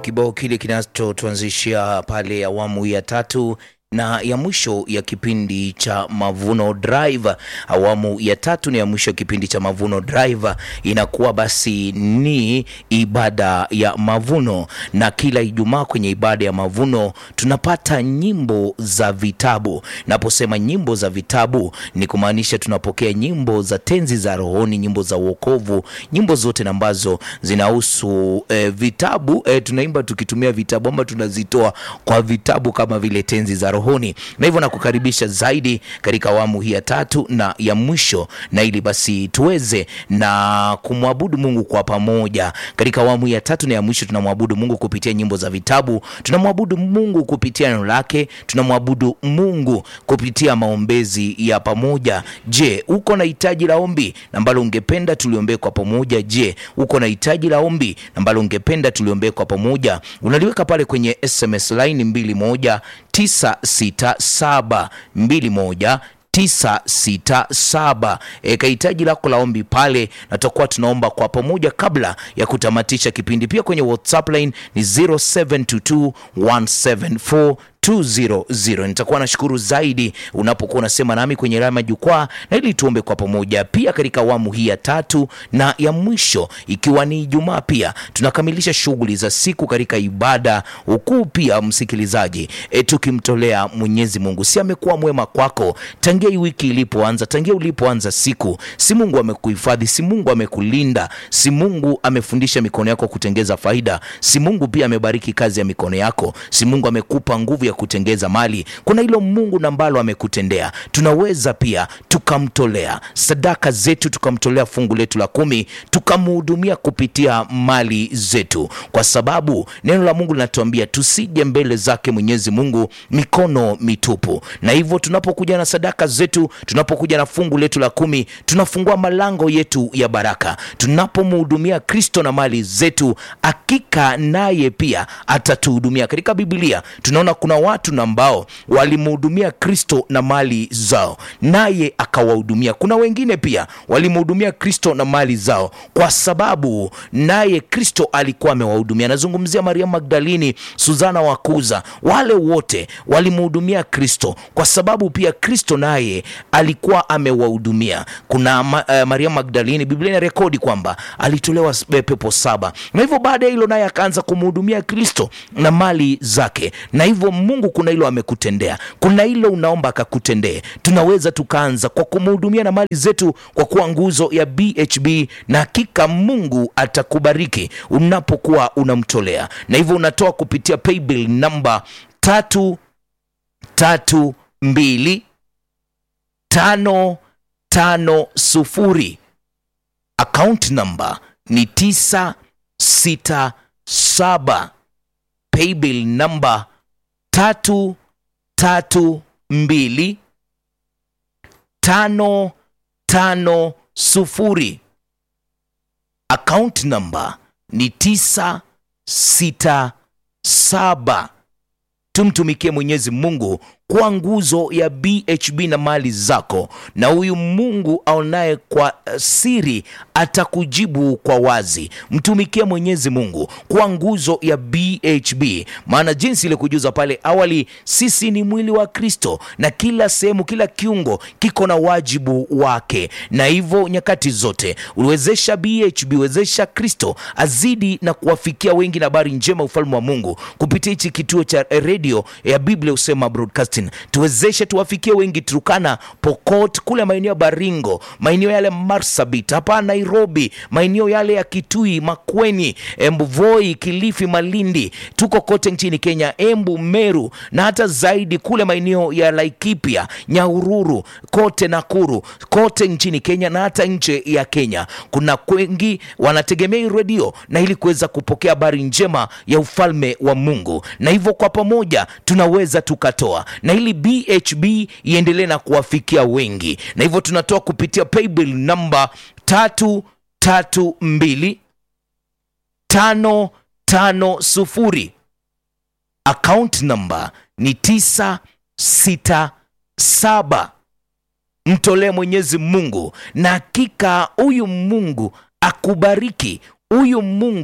kibao kile kinachotuanzishia pale awamu ya tatu na ya mwisho ya kipindi cha Mavuno Drive. Awamu ya tatu na ya mwisho ya kipindi cha Mavuno Drive inakuwa basi ni ibada ya mavuno, na kila Ijumaa kwenye ibada ya mavuno tunapata nyimbo za vitabu. Naposema nyimbo za vitabu ni kumaanisha tunapokea nyimbo za tenzi za rohoni, nyimbo za wokovu, nyimbo zote ambazo zinahusu eh, vitabu eh, tunaimba tukitumia vitabu ama tunazitoa kwa vitabu kama vile tenzi za rohoni na hivyo nakukaribisha zaidi katika awamu hii ya tatu na ya mwisho, na ili basi tuweze na kumwabudu Mungu kwa pamoja. Katika awamu hii ya tatu na ya mwisho tunamwabudu Mungu kupitia nyimbo za vitabu, tunamwabudu Mungu kupitia neno lake, tunamwabudu Mungu kupitia maombezi ya pamoja. Je, uko na hitaji la ombi ambalo ungependa tuliombee kwa pamoja? Je, uko na hitaji la ombi ambalo ungependa tuliombee kwa pamoja? Unaliweka pale kwenye SMS line mbili moja tisa sita saba mbili moja tisa sita saba. E, kahitaji lako la ombi pale, na tutakuwa tunaomba kwa pamoja kabla ya kutamatisha kipindi. Pia kwenye WhatsApp line ni 0722 174 200. Nitakuwa nashukuru zaidi unapokuwa unasema nami kwenye alama jukwaa, na ili tuombe kwa pamoja. Pia katika awamu hii ya tatu na ya mwisho, ikiwa ni Ijumaa, pia tunakamilisha shughuli za siku katika ibada ukuu. Pia msikilizaji, e, tukimtolea Mwenyezi Mungu, si amekuwa mwema kwako tangia hii wiki ilipoanza, tangia ulipoanza siku, si Mungu amekuhifadhi, si Mungu amekulinda, si Mungu amefundisha mikono yako kutengeza faida, si Mungu pia amebariki kazi ya mikono yako, si Mungu amekupa nguvu ya kutengeza mali. Kuna hilo Mungu na ambalo amekutendea. Tunaweza pia tukamtolea sadaka zetu, tukamtolea fungu letu la kumi, tukamhudumia kupitia mali zetu, kwa sababu neno la Mungu linatuambia tusije mbele zake Mwenyezi Mungu mikono mitupu. Na hivyo tunapokuja na sadaka zetu, tunapokuja na fungu letu la kumi, tunafungua malango yetu ya baraka. Tunapomhudumia Kristo na mali zetu, hakika naye pia atatuhudumia. Katika Biblia tunaona kuna watu na ambao walimhudumia Kristo na mali zao, naye akawahudumia. Kuna wengine pia walimhudumia Kristo na mali zao, kwa sababu naye Kristo alikuwa amewahudumia. Nazungumzia Maria Magdalini, Suzana wa Kuza, wale wote walimhudumia Kristo kwa sababu pia Kristo naye alikuwa amewahudumia. Kuna ma, uh, Maria Magdalini, Biblia ina rekodi kwamba alitolewa pepo saba, na hivyo baada ya hilo naye akaanza kumhudumia Kristo na mali zake, na hivyo Mungu kuna hilo amekutendea, kuna hilo unaomba akakutendee. Tunaweza tukaanza kwa kumhudumia na mali zetu kwa kuwa nguzo ya BHB, na hakika Mungu atakubariki unapokuwa unamtolea, na hivyo unatoa kupitia paybill namba tatu tatu mbili tano tano sufuri. Account namba ni tisa sita saba. Paybill namba tatu tatu mbili tano tano sufuri. Account namba ni tisa sita saba. Tumtumikie Mwenyezi Mungu kwa nguzo ya BHB na mali zako, na huyu Mungu aonaye kwa siri atakujibu kwa wazi. Mtumikie Mwenyezi Mungu kwa nguzo ya BHB, maana jinsi ile kujuza pale awali, sisi ni mwili wa Kristo na kila sehemu, kila kiungo kiko na wajibu wake, na hivyo nyakati zote uliwezesha BHB, wezesha Kristo azidi na kuwafikia wengi na habari njema ufalme wa Mungu kupitia hichi kituo cha redio ya Biblia Usema Broadcast tuwezeshe tuwafikie wengi Turukana, Pokot, kule maeneo ya Baringo, maeneo yale Marsabit, hapa Nairobi, maeneo yale ya Kitui, Makweni, Embu, Voi, Kilifi, Malindi, tuko kote nchini Kenya, Embu, Meru na hata zaidi kule maeneo ya Laikipia, Nyahururu, kote Nakuru, kote nchini Kenya na hata nje ya Kenya. Kuna wengi wanategemea hii redio na ili kuweza kupokea habari njema ya ufalme wa Mungu, na hivyo kwa pamoja tunaweza tukatoa na ili BHB iendelee na kuwafikia wengi, na hivyo tunatoa kupitia paybill namba tatu tatu mbili tano tano sufuri. Account namba ni tisa sita saba. Mtolee Mwenyezi Mungu na hakika huyu Mungu akubariki, huyu Mungu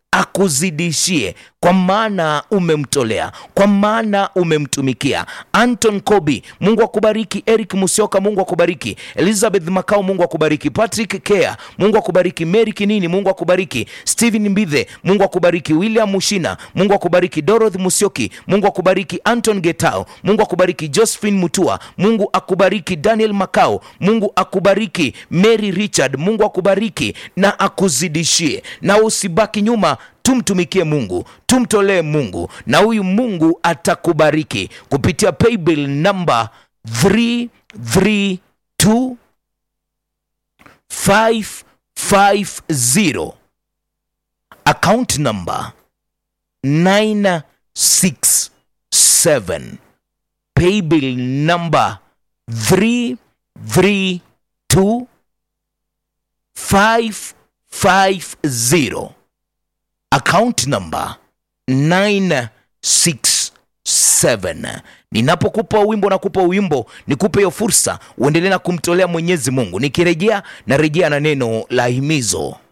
akuzidishie kwa maana umemtolea, kwa maana umemtumikia. Anton Kobi, Mungu akubariki. Eric Musioka, Mungu akubariki. Elizabeth Makao, Mungu akubariki. Patrick Kea, Mungu akubariki. Mary Kinini, Mungu akubariki. Steven Mbithe, Mungu akubariki. William Mushina, Mungu akubariki. Dorothy Musioki, Mungu akubariki. Anton Getao, Mungu akubariki. Josephine Mutua, Mungu akubariki. Daniel Makao, Mungu akubariki. Mary Richard, Mungu akubariki na akuzidishie, na usibaki nyuma tumtumikie Mungu, tumtolee Mungu na huyu Mungu atakubariki kupitia paybill namba 332 550 account number 967 paybill number 332 550 account number 967 ninapokupa wimbo nakupa wimbo nikupe hiyo fursa uendelee na kumtolea mwenyezi mungu nikirejea narejea na neno la himizo